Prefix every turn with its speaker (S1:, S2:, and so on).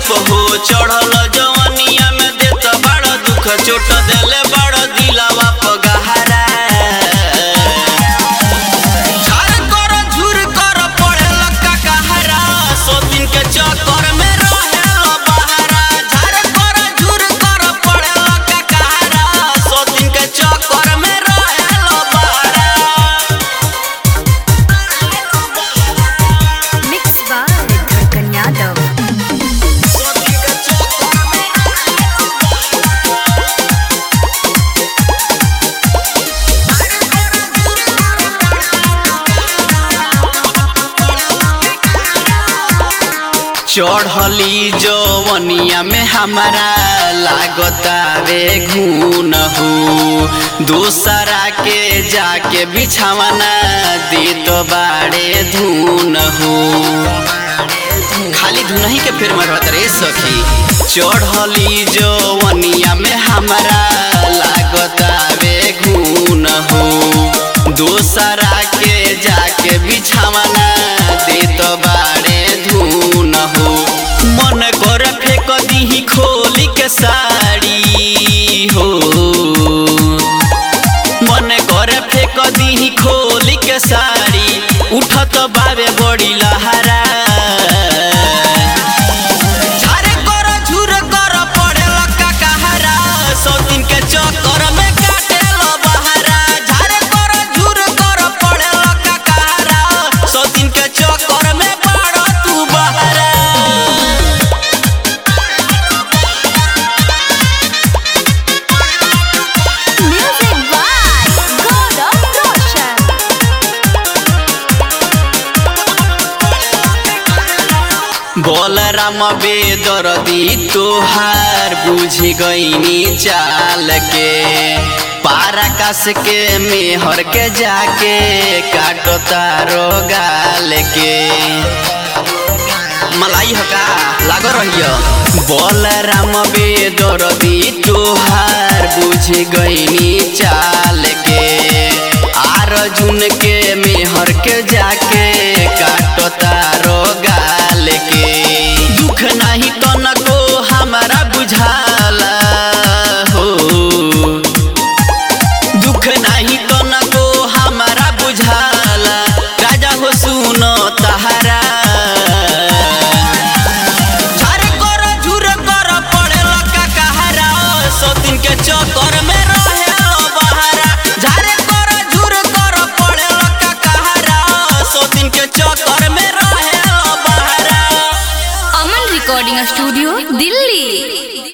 S1: हो चढ़ल जवनिया में देत बड़ दुख चोट देले बड़ दिलावा पगहरा झार कर झुर कर पड़े लक्का कहरा सो दिन के चक्कर में रहेल बहरा झार कर झुर कर पड़े लक्का कहरा सो दिन के चक्कर में रहेल बहरा
S2: Mixed by Dhadkan Yadav.
S1: चढ़ली जवनिया में हमारा लागतावे घून हो दूसरा के जाके बिछावना दे तो बाड़े धून हो खाली धुनही के फिर मरत रे सखी चढ़ली जवनिया में हमारा लागतावे घून हो दूसरा के जाके बिछावना दे तो बाड़े धून हो मन कर फेंक दीही खोली के साड़ी हो मन कर फेंक दीही खोली के साड़ी उठत बावे बड़ी लहरा झारे कर झुर कर पड़े लक्का कहरा सौ दिन के चक्कर में काटे लो बहरा झारे कर झुर कर पड़े लक्का कहरा सौ दिन के चक्कर में पड़ तू बहरा
S2: Music by Gaurav Roshan.
S1: बोलराम बेदरदी तोहार बुझ गईनी चाल के पाराकाश के मेहर के जाके काटो तारो गाल के मलाई हका लाग रहियो बोलराम बेदरदी तोहार बुझ गईनी चाल के आर जुन के मेहर के जाके काटो तारो